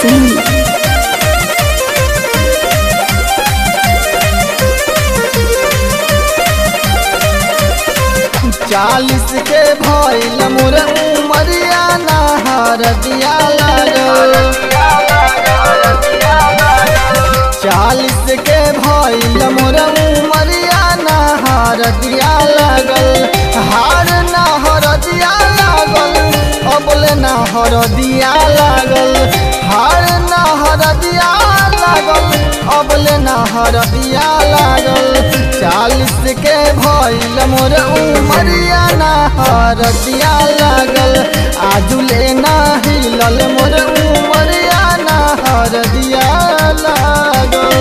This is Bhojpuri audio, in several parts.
Singh. चालीस के भइल मोर उमरिया नहर दिया लागल चालीस के भइल मोर उमरिया नहर दिया लागल हार नहर दिया लागल अबले नहर दिया लागल हार नहर दिया लागल अबले नहर दिया लागल चालीस के भइल मोर उमरिया नहर दिया लागल आजुले ना हिलल मोर उमरिया नहर दिया लागल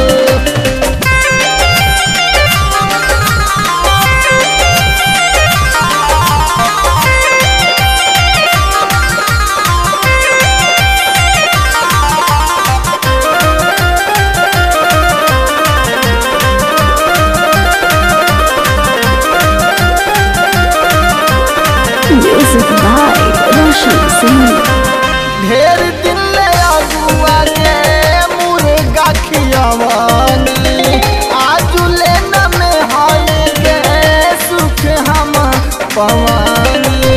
Music by Roshan Singh. ढेर दिन ले अगुआ के मुर्गा खियवनी आजुले न में हई के सुख हम पवानी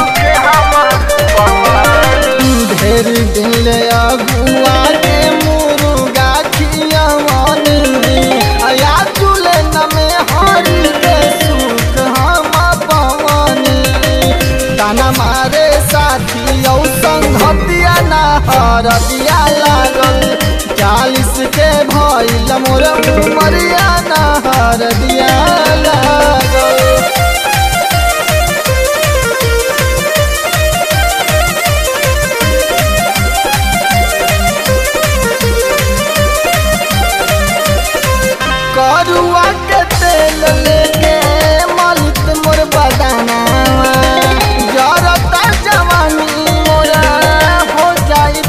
ढेर दिन ले अगुआ के मुर्गा खियवनी आजुले न में हई के सुख हम पवानी ताना मारे साथी औ संगतिया ना हर दिया लागल चालीस के भइल मोर उमरिया ना हर दिया लागल करुआ के तेल लेके मलित मोर बदानावा जरता जवानी मोरा हो जाई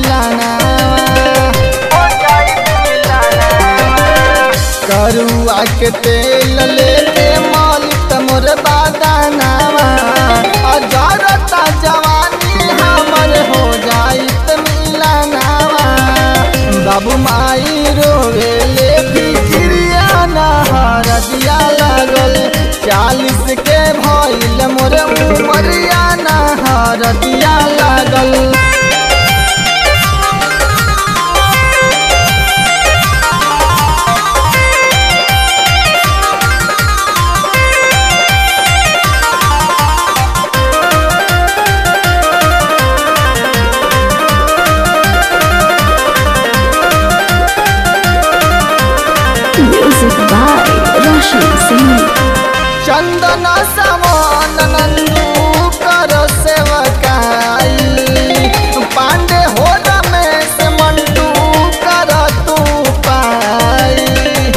मिलाना करुआ के तेल लेके मलित मोर बदानावा जरता जवानी हमर हो जाई मिलानावा बाबू माई रोवे ले फिक्रिया नहर दिया लागल चालीस के भइल मोर उमरिया नहर दिया लागल Music by Roshan Singh. चंदन समान नंदू कर सेवकाई पांडे हो रमेश मंटू कर तू पाई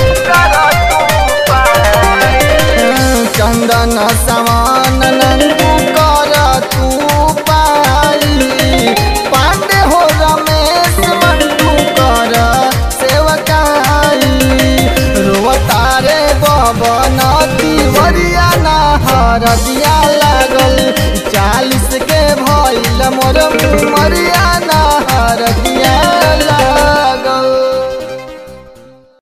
चंदन समान नंदू कर तू पाई पांडे हो रमेश मंटू कर सेवकाई रोवतारे बबन तिवरिया नहर दिया लागल चालीस के भइल मोर मरिया